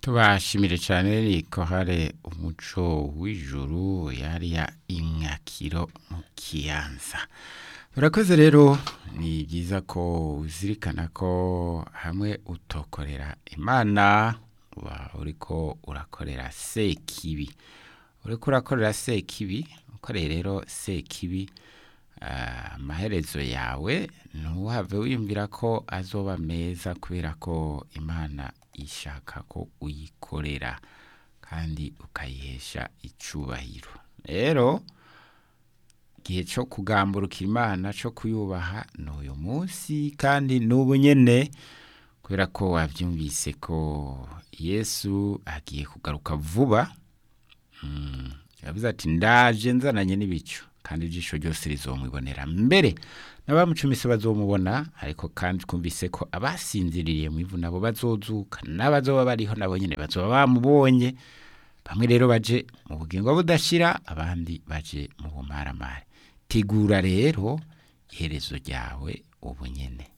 tubashimire cyane riko hari umuco w'ijuru yariya imyakiro mu kiyanza urakoze rero ni byiza ko uzirikana ko hamwe utokorera imana uba uriko urakorera sekibi uriko urakorera sekibi ukoreye rero sekibi amaherezo yawe ntuhave wiyumvira ko azoba meza kubera ko imana ishaka ko uyikorera kandi ukayihesha icubahiro rero igihe cyo kugamburuka imana cyo kuyubaha ni uyu munsi kandi n'ubu nyene kubera ko wabyumvise ko yesu agiye kugaruka vuba yavuze ati ndaje nzananye n'ibicu kandi ijisho ryose rizomwibonera mbere n'abamucumise bazomubona ariko kandi twumvise ko abasinziririye mu ivu nabo bazozuka n'abazoba bariho nabo nyine bazoba bamubonye bamwe rero baje mu bugingo budashira abandi baje mu bumaramare tegura rero iherezo ryawe ubu nyene